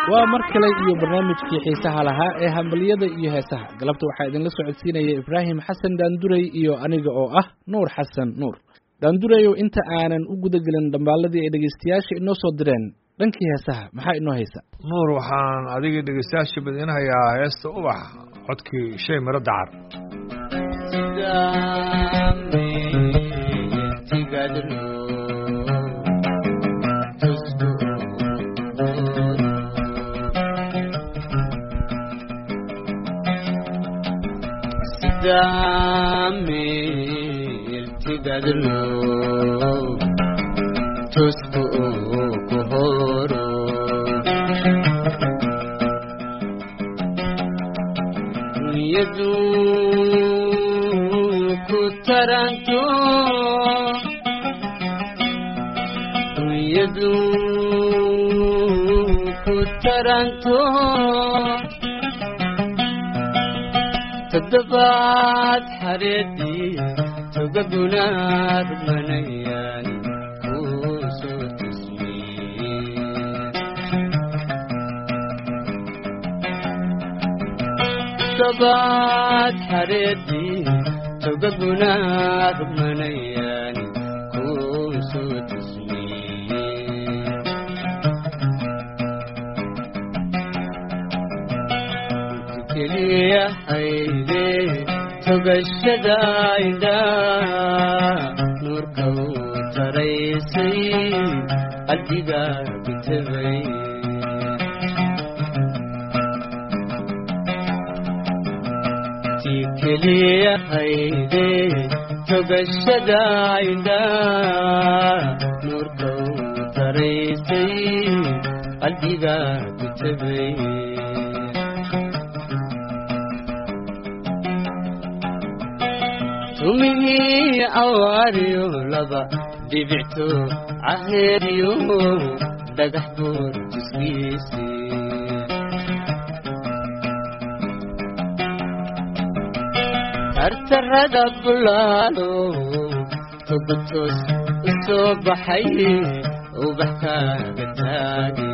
waa mar kale iyo barnaamijkii xiisaha lahaa ee hambaliyada iyo heesaha galabta waxaa idinla socodsiinaya ibraahim xasan daanduray iyo aniga oo ah nuur xasan nuur daandurayow inta aanan u gudagelin dhambaaladii ay dhegaystayaasha inoo soo direen dhankii heesaha maxaa inoo haysa nuur waxaan adiga dhegaystayaasha badinahayaa heesta ubax codkii shay miro dacar irtigadlo tusku ku horo dunyadu ku taranto dunyadu ku taranto toddobaad xareedii togaguna rumanayaan kuu soo tusmiyey toddobaad xareedii togaguna rumanayaan kuu soo tusmiyey keliyahayde togashada indha nuurka uu taraysay qalbiga bitabay ti keliyahayde togashada indha nuurka uu taraysay qalbiga bitabay tumihii awaariyo laba dhibicto caheeriyo dhagax buur jiskiisi tartarada bulaalo togotoos u soo baxay ubax kaaga taage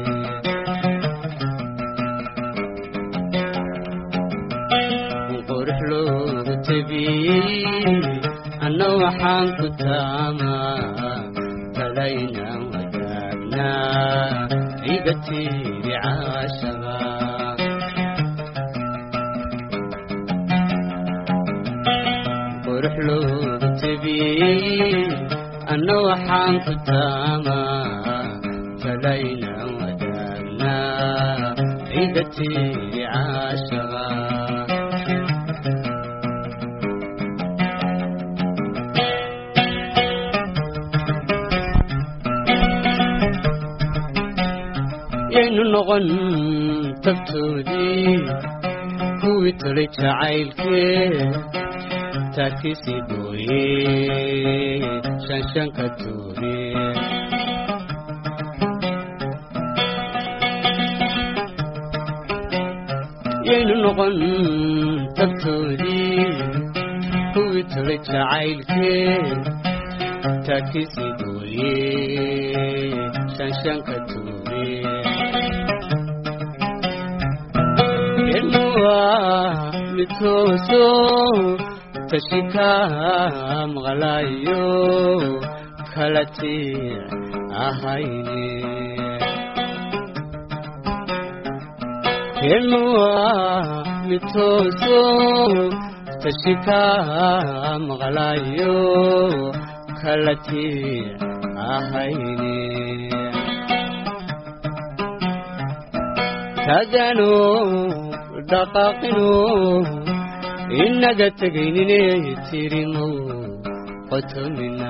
qurux loogu tabiyey anna waxaan ku taamaa talaynaan wadaagnaa iga tiiri caashaba qurux loogu tabiyey anna waxaan ku taamaa talaynaan wadaagnaa iga tiiri caashaba yaynu noqon tabtoodii kuwii tolay jacaylkee taarkiisii gooye shanshanka tuure yaynu noqon tabtoodii kuwii tolay jacaylkee taarkiisii gooye shanshanka tuure mitooso tashika maqlayo kala tir ahayne kelmuwa mitooso tashika maqlayo kala tir ahayne tagano dhaqaaqino inaga tegaynine tirimo qotomina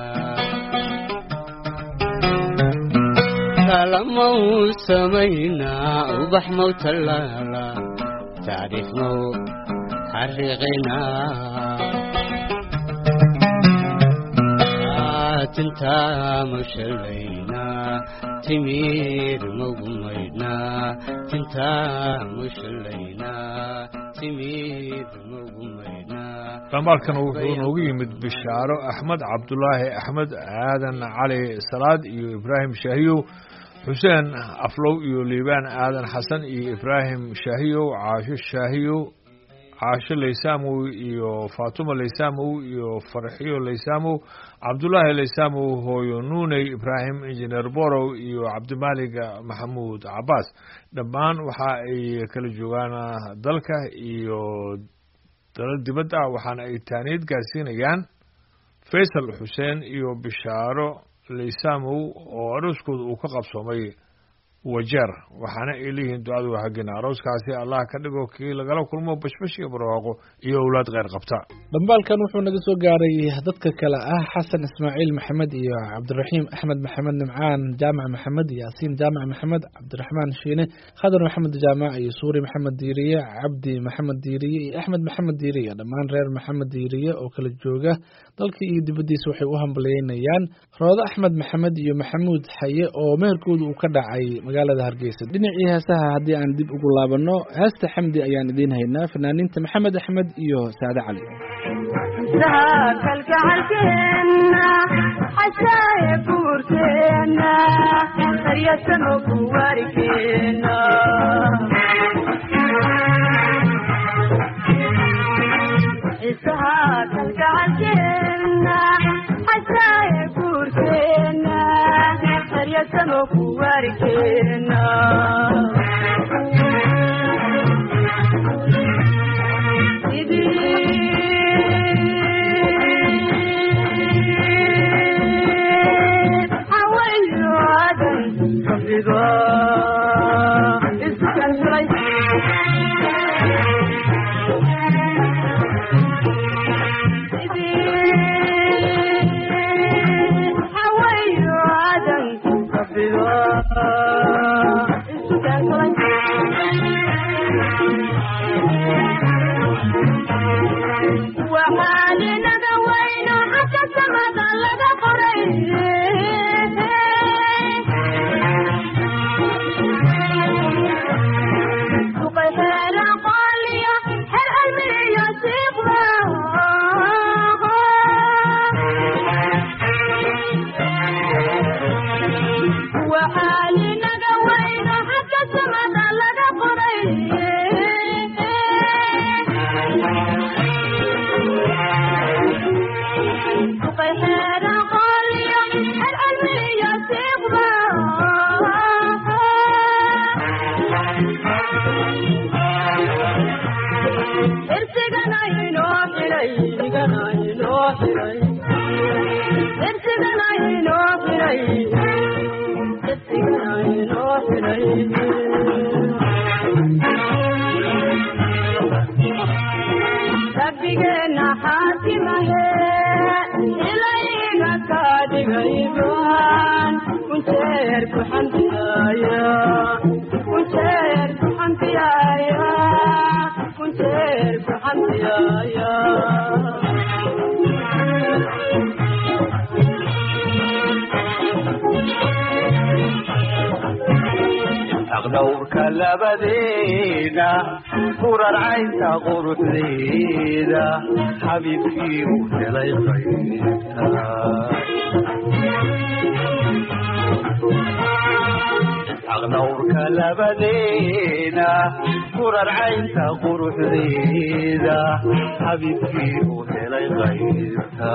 kalamau samayna ubax mau tallaala taariikh mau xariiqina tintaa mau shalayna timir maugu maydhna tintaa mau shalayna timir maugu maydhna dhambaalkan wuxuu noogu yimid bishaaro axmed cabdulaahi axmed aadan cali salaad iyo ibraahim shaahiyow xuseen aflow iyo liibaan aadan xasan iyo ibraahim shaahiyow caasho shaahiyow caasho laysamow iyo faatuma laysamow iyo farxiyo laysamow cabdullaahi laysamow hooyo nuuney ibraahim injineer borow iyo cabdimaalig maxamuud cabaas dhammaan waxa ay kala joogaan dalka iyo dalal dibadda ah waxaana ay taaniyad gaarsiinayaan faysal xuseen iyo bishaaro laysamow oo arooskooda uu ka qabsoomay wajeer waxaana ay leeyihiin ducadu waa haggina arooskaasi allah ka dhigo kii lagala kulmo bashbash iyo barwaaqo iyo owlaad kheyr qabta dhambaalkan wuxuu naga soo gaaray dadka kale ah xasan ismaaciil maxamed iyo cabdiraxiim axmed maxamed nimcaan jaamac maxamed yaasiin jaamac maxamed cabdiraxmaan shiine khadar maxamed jaamac iyo suuri maxamed diiriye cabdi maxamed diiriye iyo axmed maxamed diiriye dhammaan reer maxamed diiriye oo kala jooga dalka iyo dibaddiisa waxay u hambalyeynayaan roodo axmed maxamed iyo maxamuud xaye oo meherkooda uu ka dhacay magaalada hargeysa dhinacii heesaha haddii aan dib ugu laabanno heesta xamdi ayaan idiin haynaa fanaaniinta maxamed axmed iyo saade cali kalgacalkeena xashaaye buurkeena qaryasano kuwaarikeena xisaha kalgacalkeena xashaaye buurkeena qaryasano kuwaarikeena waxaalinaga wayno xagga samada laga qoray suqay xeera qooliyo xer almiyo siiqda waxaalinaga wayno xagga samada laga qoray suqay xeera qooliyo xer almiyo siiqda irsigana inoo xiray igana inoo xiray irsigana inoo xiray irsigana inoo xiray rabbigeena xaatimahe ilayga ka dhigayban kunjeer ku xamdiyaaya kunjeer ku xamdiyaaya kunjeer ku xamdiyaaya aqdhowrka labadeena kurarcaynta quruxdeeda xabiibkii u helay qaybta aqdhowrka labadeena kurarcaynta quruxdeeda xabiibkii u helay qaybta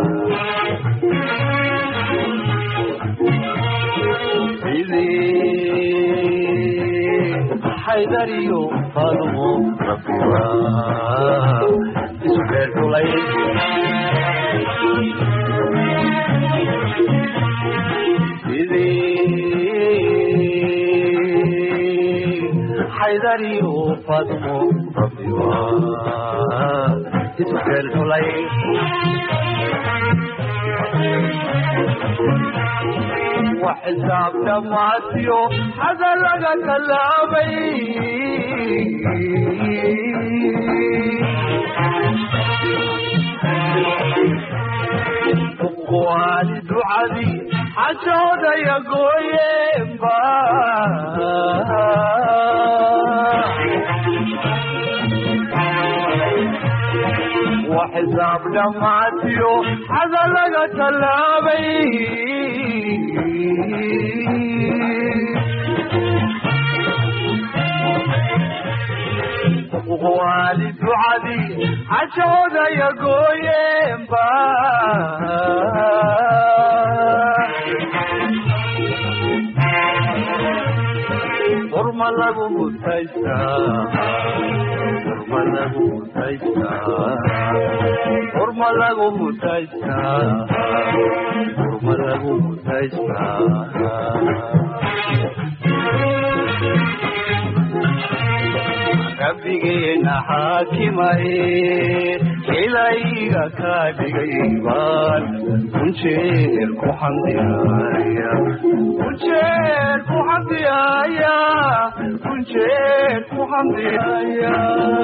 xaydariyo faadumo rabbiwa isu beerkulay xaydariyo faadumo rabbiwa isu beerkulay وحسابك معسيو هذا لغا كلامي والد عدي عشود يا قويبا xisaab dhammaatiyo xada laga tallaabay waali ducadii xajoodaya gooyeenba urma lagu mutaystaa urma lagu mutaystaa urma lagu mutaystaa urma lagu mutaystaa rabbigeena xaakimaye ilayga ka dhigay baan kunjeer ku xamdiyaaya kunjeer ku xamdiyaaya kunjeer ku xamdiyaaya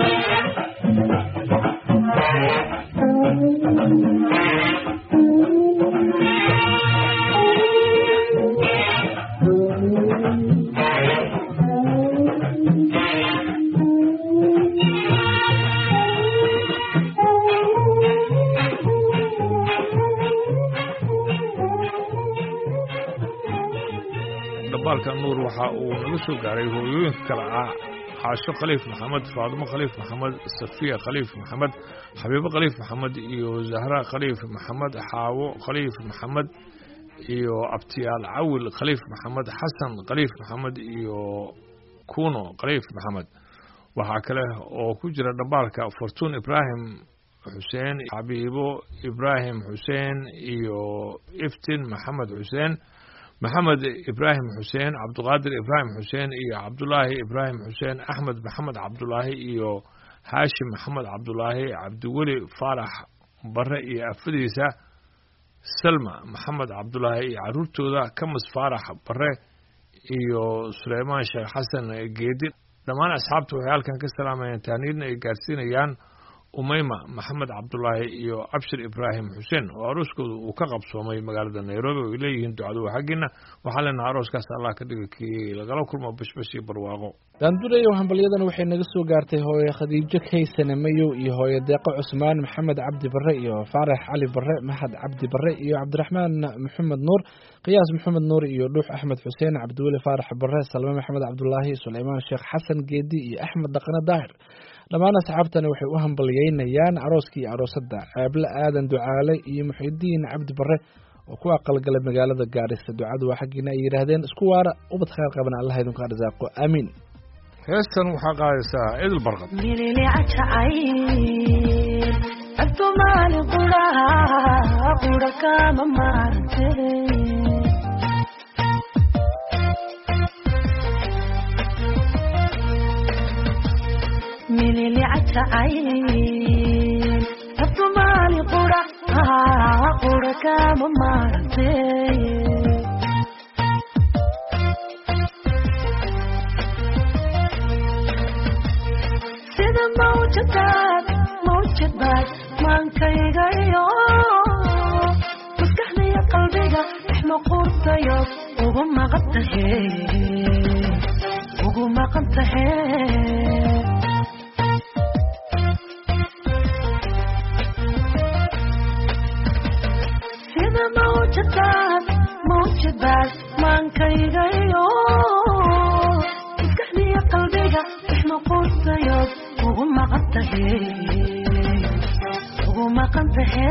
dhambaalka nuur waxa uu naga soo gaaray hooyooyinka kale ah caasho khaliif maxamed faadimo khaliif maxamed safiya khaliif maxamed xabiibo khaliif maxamed iyo zahra khaliif maxamed xaawo khaliif maxamed iyo abtiyaal cawil khaliif maxamed xasan khaliif maxamed iyo kuno khaliif maxamed waxaa kale oo ku jira dhambaalka fortuun ibraahim xuseen xabiibo ibraahim xuseen iyo iftin maxamed xuseen maxamed ibraahim xuseen cabdiqaadir ibraahim xuseen iyo cabdulaahi ibraahim xuseen axmed maxamed cabdulaahi iyo haashim maxamed cabdulaahi cabdiweli faarax bare iyo afadiisa salma maxamed cabdulaahi iyo caruurtooda kamas faarax bare iyo suleymaan sheekh xasan geedi dhammaan asxaabta waxay halkan ka salaamayaan taaniidna ay gaarsiinayaan umayma maxamed cabdulaahi iyo abshir ibraahim xuseen oo arooskooda uu ka qabsoomay magaalada nairobi oo ay leeyihiin ducadu waa xaggiina waxaa leenaha arooskaas allah ka dhiga kii lagala kulmo bashbash iyo barwaaqo daandureyow hambalyadan waxay naga soo gaartay hooye khadiijo kaysane mayow iyo hooye deeqo cusmaan maxamed cabdi bare iyo faarax cali bare maxad cabdi bare iyo cabdiraxmaan maxamed nuur qiyaas maxamed nuur iyo dhuux axmed xuseen cabdiweli faarax bare salme maxamed cabdulaahi suleymaan sheekh xasan geedi iyo axmed dhaqane daahir dhammaan asxaabtani waxay u hambalyeynayaan arooskii iyo aroosadda ceeble aadan ducaale iyo muxidiin cabdi bare oo ku aqalgalay magaalada gaarisa ducadu waa xaggiina ay yidhaahdeen isku waara ubad khayr qabana allah idinku arsaaqo aamiin heestan waxaa qaadaysaa idil barqad mililiacacay abtumaali quraha qura kama maarte mililiacacay abtumaali qura qura kama maarte sida mawjadaad mawjadaad maankaygayo maskaxdaya qalbiga ixmaquurtayo ugu maqan tahe ugu maqan tahe sida mawjadaad mawjadaad maankaygayo maskaxdaya qalbiga ixmaquurtayo ugu maqan tahe ugu maqan tahe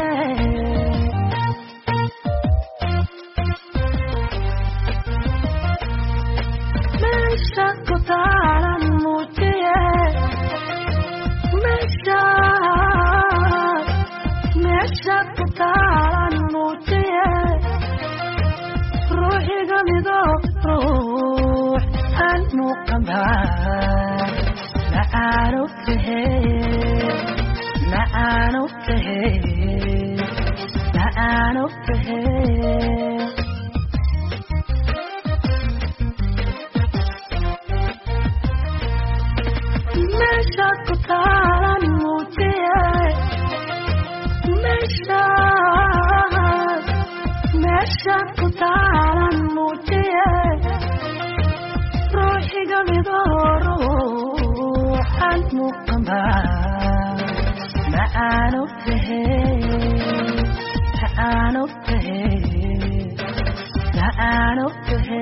meesha ku taaran muujiye meesha meesha ku taaran muujiye ruuxiga mido ruux aan muuqanbaa macaanu tahe macaanu tahe macaanu tahe meesha ku taaran muujiye meesha meesha ku taaran muujiye ruuxiga midoo ruuxan muuqanba aan ogtahe ta aan ogtahe ta aan ogtahe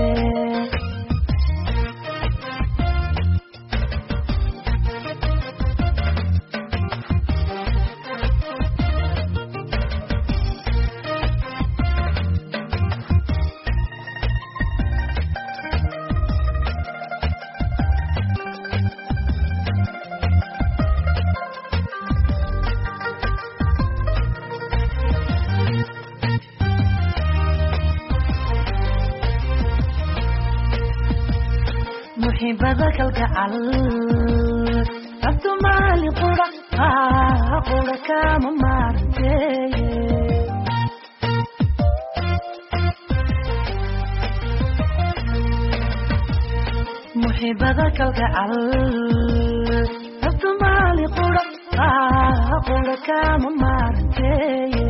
muxibada kalgacal abtu maali qura aa qura kama maaranteye muxibada kalgacal abtu maali qura aa qura kama maaranteye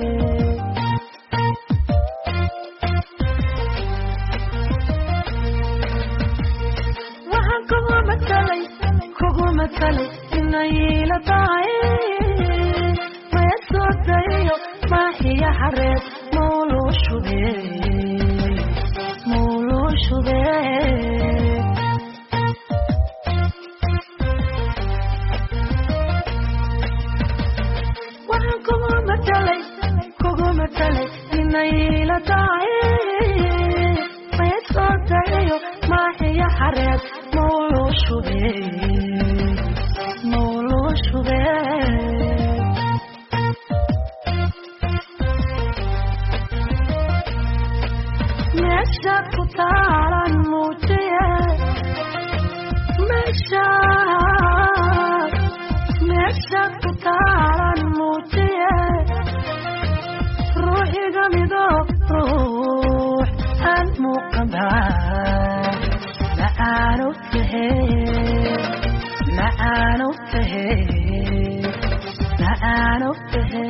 waxaan kugu matalay kugu matalay inayla tahay maya soo dayayo maaxiya xareed mawluu shube mawluu shube waxaan kugu matalay kugu matalay inayla tahay maya soo dayayo maaxiya xareed mawluu shube mawluu shube meeshaad ku taalan muujiye meeshaad meeshaad ku taalan muujiye ruuxiga midoo ruux aan muuqanbaa ma aan ogtahe ma aan ogtahe ma aan ogtahe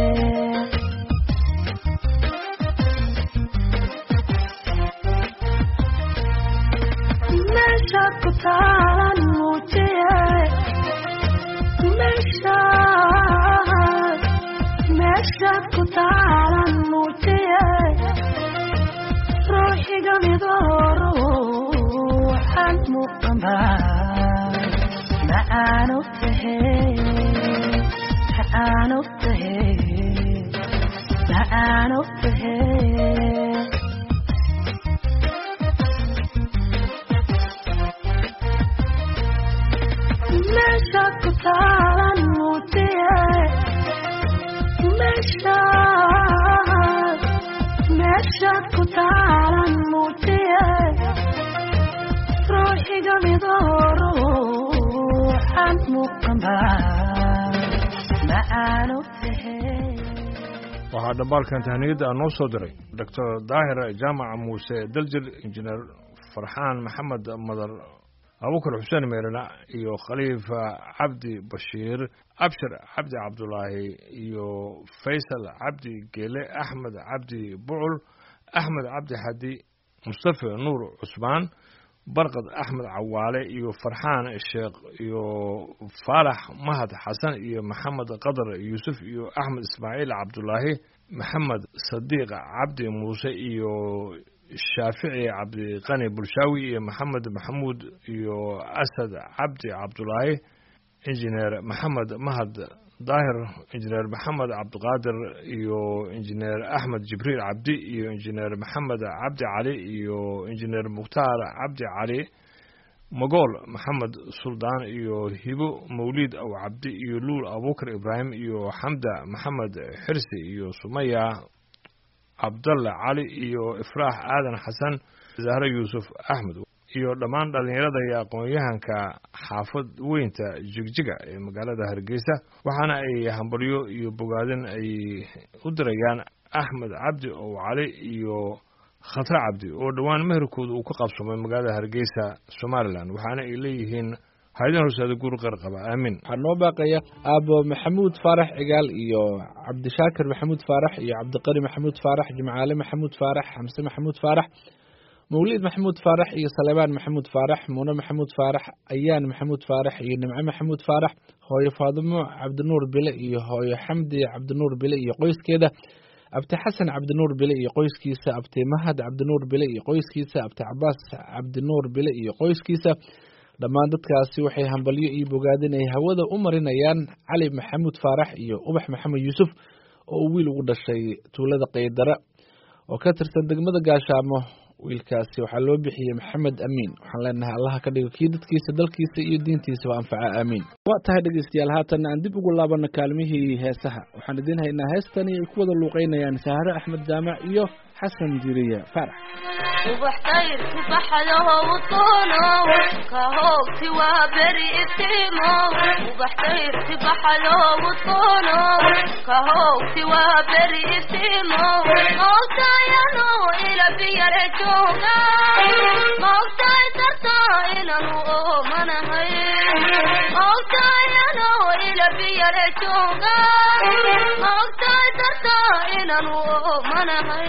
meeshaad ku taalan muujiye meeshaad meeshaad ku taalan muujiye ruuxiga midoo ruuxan muuqanbaa ma aan ogtahe ma aan ogtahe ma aan ogtahe meeshaad ku taalan muujiye meeshaad meeshaad ku taalan muujiye ruuxiga midoo ruuxan muuqanbaa ma aan ogtahe waxaa dhambaalkan tahniyadda aan noo soo diray doctor daahir jaamaca muuse daljir injineer farxaan maxamed madar abubakar xuseen meerana iyo khaliifa cabdi bashiir abshir cabdi cabdulaahi iyo faysal cabdi geele axmed cabdi bucul axmed cabdi xadi mustafa nuur cusmaan barqad axmed cawaale iyo farxaan sheekh iyo faalax mahad xasan iyo maxamed qadar yuusuf iyo axmed ismaaciil cabdulaahi maxamed sadiiq cabdi muuse iyo shaafici cabdiqani bulshaawi iyo maxamed maxamuud iyo asad cabdi cabdulaahi injineer maxamed mahad daahir injineer maxamed cabdiqaadir iyo injineer axmed jibriil cabdi iyo injineer maxamed cabdi cali iyo injineer mukhtaar cabdi cali magool maxamed suldaan iyo hibo mawliid aw cabdi iyo luul abubakar ibraahim iyo xamda maxamed xirsi iyo sumaya cabdalle cali iyo ifraax aadan xasan zahre yuusuf axmed iyo dhammaan dhallinyarada iyo aqoon-yahanka xaafad weynta jigjiga ee magaalada hargeysa waxaana ay hambalyo iyo bogaadin ay u dirayaan axmed cabdi ow cali iyo khatre cabdi oo dhowaan meherkooda uu ka qabsamay magaalada hargeysa somalilan waxaana ay leeyihiin haydan horseeda guur qar qaba aamin waxaa noo baaqaya aabo maxamuud faarax cigaal iyo cabdishaakir maxamuud faarax iyo cabdiqani maxamuud faarax jimcaale maxamuud faarax xamse maxamuud faarax mawliid maxamuud faarax iyo salebaan maxamuud faarax muune maxamuud faarax ayaan maxamuud faarax iyo nimco maxamuud faarax hooyo faadimo cabdinuur bile iyo hooyo xamdi cabdinuur bile iyo qoyskeeda abti xasan cabdinuur bile iyo qoyskiisa abti mahad cabdinuur bile iyo qoyskiisa abti cabaas cabdinuur bile iyo qoyskiisa dhammaan dadkaasi waxay hambalyo iyo bogaadin ay hawada u marinayaan cali maxamuud faarax iyo ubax maxamed yuusuf oo uu wiil ugu dhashay tuulada qaydara oo ka tirsan degmada gaashaamo wiilkaasi waxaa loo bixiyey maxamed amiin waxaan leenahay allaha ka dhigo kii dadkiisa dalkiisa iyo diintiisaba anfaca aamiin waa tahay dhegeystayaal haatan aan dib ugu laabano kaalmihii heesaha waxaan idiin haynaa heestani ay ku wada luuqeynayaan sahare axmed jaamac iyo xasan diriye faarax ubax dayrku baxadaho udoonow ka hoogti waa beri iftiimow ubax dayrki baxadaho udoonow ka hoogti waa beri iftiimow moogtayano ila biyare jooga moogtay darta inanu oomanahay moogtayano ila biyare jooga moogtay darta inanu oomanahay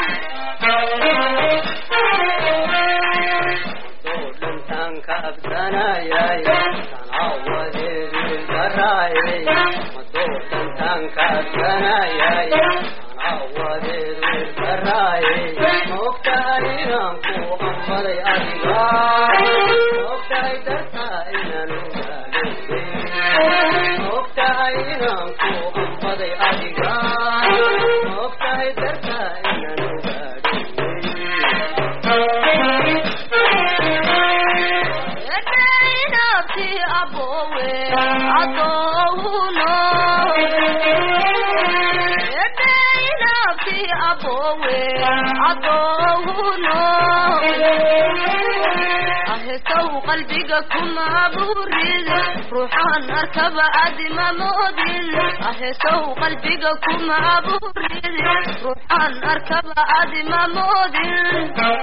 dhantaanka absanayay sanaawadeedii garaayay madoo dhantaanka absanayay sanaawadeedii garaayay moogtahay inaan ku ambaday adiga moogtahay dartaa inaan ogaaday moogtahay inaan ku ambaday adiga moogtahay dartaa inaan ogaaday edainabti abowe adouno edainabti abowe adouno ahesaw qalbiga kuma burid ruuxaan arkaba adima moodin ahesaw qalbiga kuma burid ruuxaan arkaba adima moodin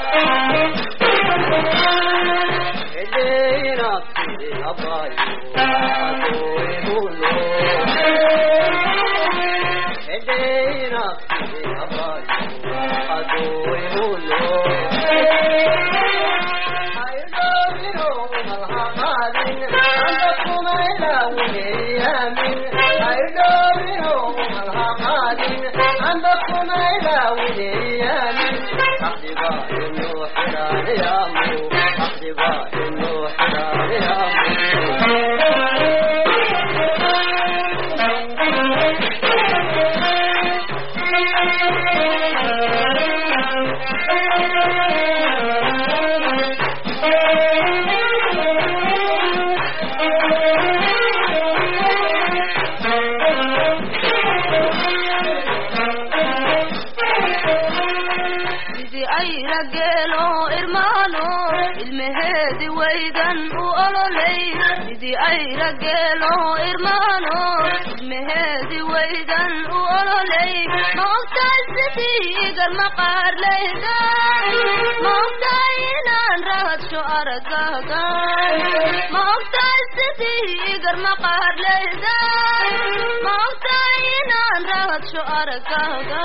sidii ayra geelo irmaano ilmaheedi waydan u ololay sidii ayra geelo irmaano ilmaheedi waydan u ololay maogtahay sidii igar maqaarlayda maogtahay inaan rahadsho aragaga maogtahay sidii igar maqaarlayda maogtahay inaan rahadsho aragaga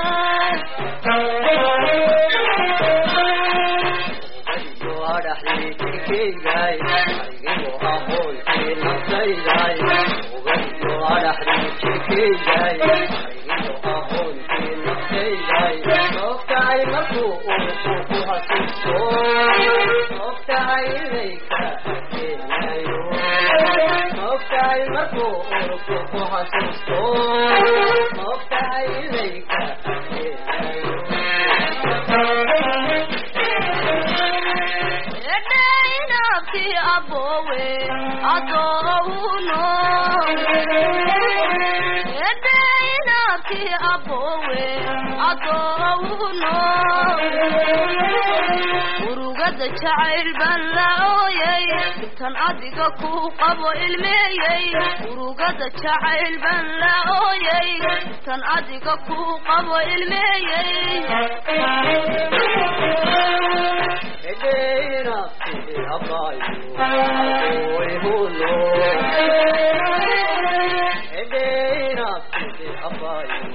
edainabti abowe adouno edainabti abowe adouno urugada jacayl baan la ooyay intan adiga ku qabo ilmeeyey urugada jacayl baan la ooyay intan adiga ku qabo ilmeeyey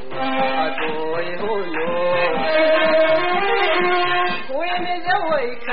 Way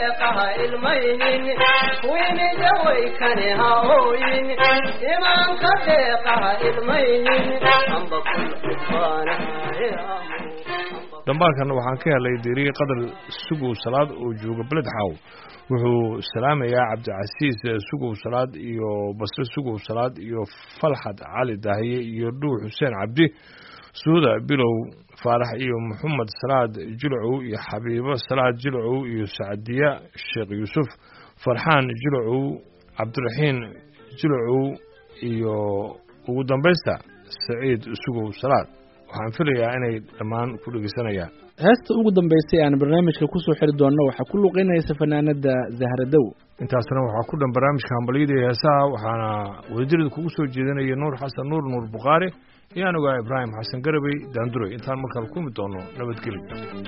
deeqaha ilmaynin kuwinida waykane ha ooyin imaanka deeqaha ilmaynin amba kul cudbaanaye dhambaalkan waxaan ka helay deriye qadar sugow salaad oo jooga beled xaaw wuxuu salaamayaa cabdicasiis sugow salaad iyo basre sugow salaad iyo falxad cali daahiye iyo dhuux xuseen cabdi suuda bilow faarax iyo maxamed salaad jilcow iyo xabiibo salaad jilcow iyo sacdiya sheekh yuusuf farxaan jilcow cabdiraxiin jilcow iyo ugu dambaysta saciid sugow salaad waxaan filayaa inay dhammaan ku dhegeysanayaan heesta ugu dambaysay aan barnaamijka kusoo xiri doonno waxaa ku luqeynaysa fanaanada zahradow intaasna waxaa ku dhan barnaamijka hambalyada iyo heesaha waxaana wadadirada kugu soo jeedinaya nuur xasan nuur nuur bukhaari iyo anigaa ibraahim xasan garabey daanduray intaan markale kulmi doono nabadgelyo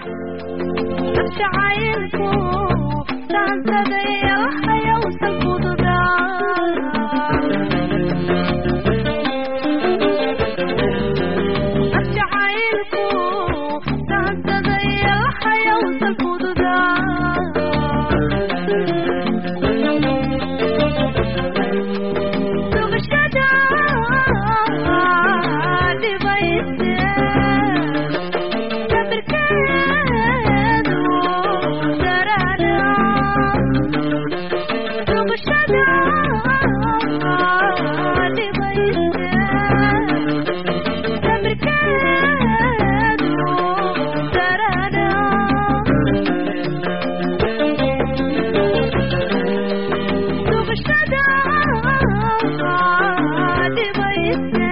jacaylku daansadaya waxayawsan fududajacaylku daansadaya waxayawsan fududaa dugashada dhibayse sabirkeedu darada dugashada dhibayse sabirkeedu darada dugashada dhibayse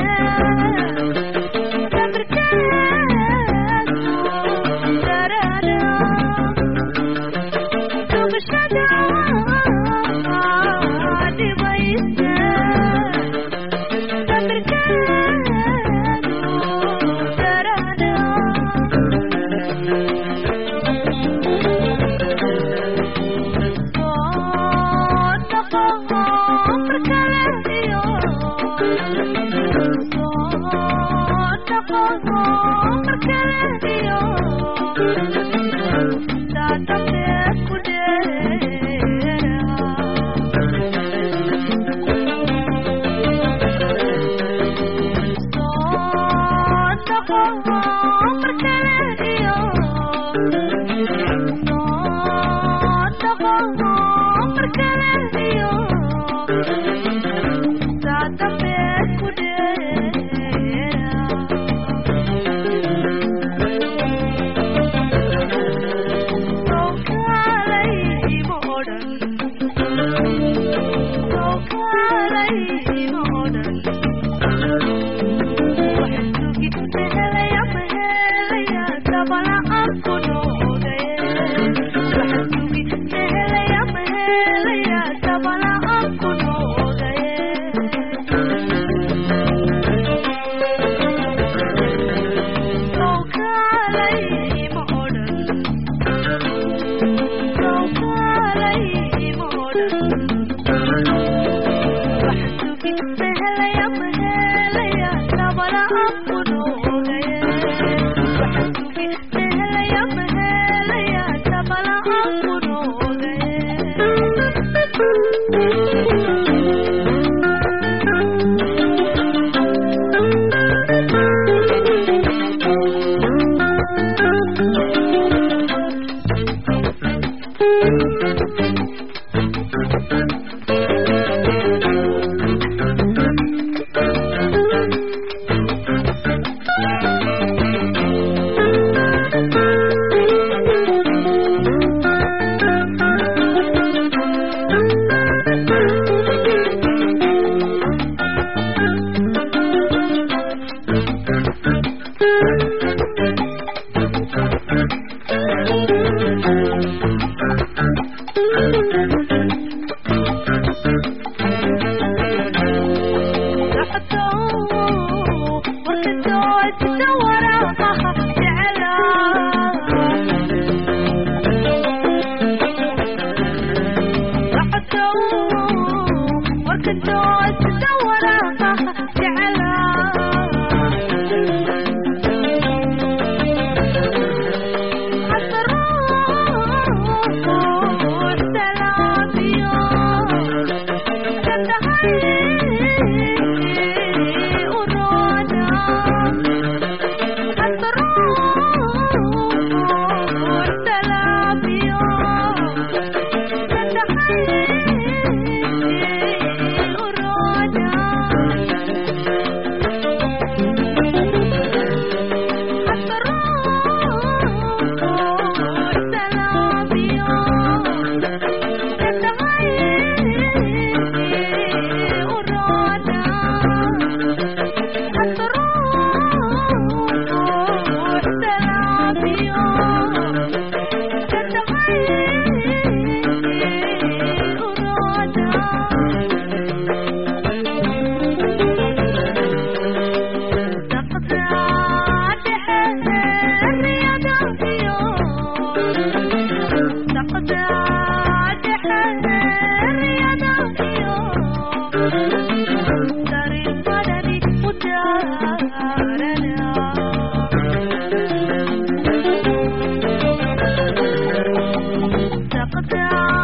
deeqdaa